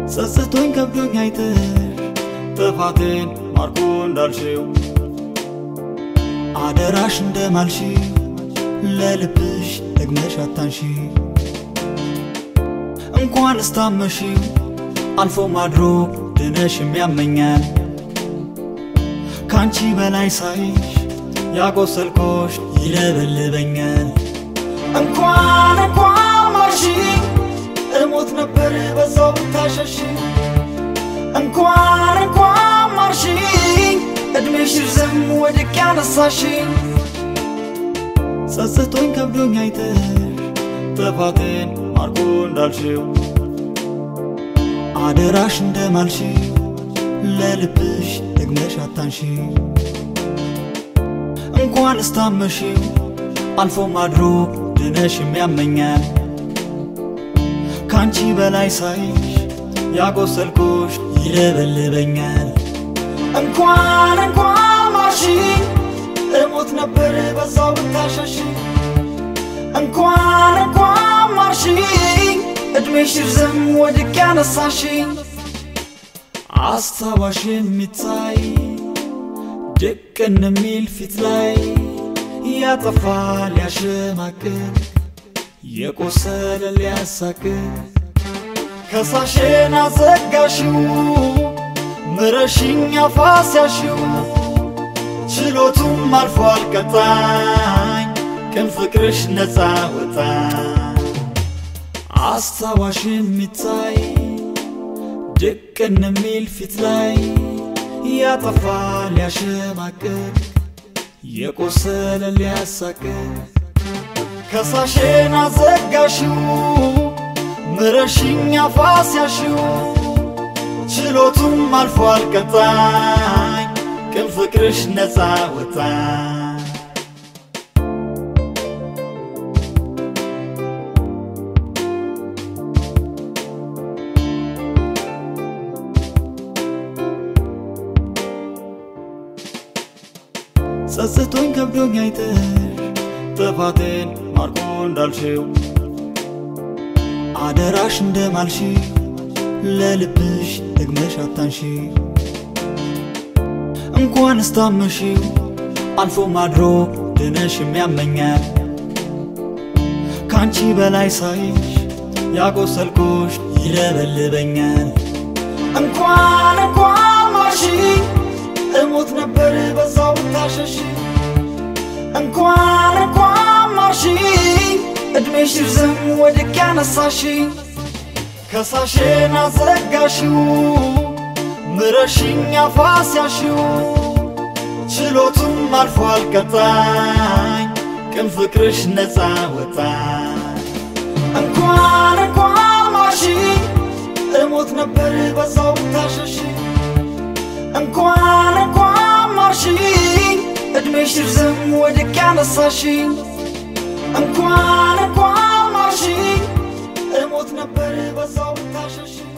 ጸጽቶኝ ከብዶኝ አይተሽ ጥፋቴን ማርኮ እንዳልሽው አደራሽ እንደማልሽ ለልብሽ ደግመሽ አታንሺ እንኳን እስታመሺው አልፎ ማድሮ ድነሽ የሚያመኛል ካንቺ በላይ ሳይሽ ያቆሰልኮሽ ይለበልበኛል እንኳን እንኳን ማርሺ እሞት ነበር በዛው ብታሸሺ እንኳን እንኳን ማርሺ እድሜሽ ይርዘም ወድቅ ያነሳሽ ጸጽቶኝ ከብዶኝ አይተሽ ጥፋቴን ማርኮ እንዳልሽው አደራሽ እንደማልሽ ለልብሽ ደግመሽ አታንሺ እንኳን እስታመሺው አልፎ ማድሮ ድነሽ የሚያመኛል ካንቺ በላይ ሳይሽ ያቆሰልኮሽ ይለበልበኛል እንኳን እንኳን ማርሺ እሞት ነበር በዛው ብታሸሺ እንኳን እንኳን ማርሺ እድሜሽ ይርዘም ወድቅ ያነሳሽ አስታዋሽ የሚታይ ድቅን የሚል ፊት ላይ ያጠፋ ሊያሸማቅቅ የቆሰለ ሊያሳቅቅ ከሳሽን አዘጋሽው ምረሽኝ አፋስያሽው ችሎቱም አልፏል ቀጣኝ ቅን ፍቅርሽ ነፃ ወጣ አስታዋሽ የሚታይ ድቅን የሚል ፊት ላይ ያጠፋ ሊያሸማቅቅ የቆሰለ ሊያሳቅቅ ከሳሽን አዘጋሽው ምረሽኝ አፋስያሽው ችሎቱም አልፏል ቀጣኝ ቅን ፍቅርሽ ነፃ ወጣ ጸጽቶኝ ከብዶኝ አይተሽ ጥፋቴን ማርኮ እንዳልሽው አደራሽ እንደማልሽ ለልብሽ ደግመሽ አታንሺ እንኳን እስታመሺው አልፎ ማድሮ ድነሽ የሚያመኛል ካንቺ በላይ ሳይሽ ያቆሰልኮሽ ይለበልበኛል እንኳን እንኳን ማርሺ እሞት ነበር በዛው ብታሸሺ እንኳን እንኳን ማርሺ እድሜሽ ይርዘም ወድቅ ያነሳሽ ከሳሽን አዘጋሽው ምረሽኝ አፋስያሽው ችሎቱም አልፏል ቀጣኝ ቅን ፍቅርሽ ነፃ ወጣ እንኳን እንኳን ማርሺ እሞት ነበር በዛው ብታሸሺ እንኳን እንኳን ማርሺ እድሜሽ ይርዘም ወድቅ ያነሳሽ እንኳን እንኳን ማርሺ እሞት ነበር በዛው ብታሸሺ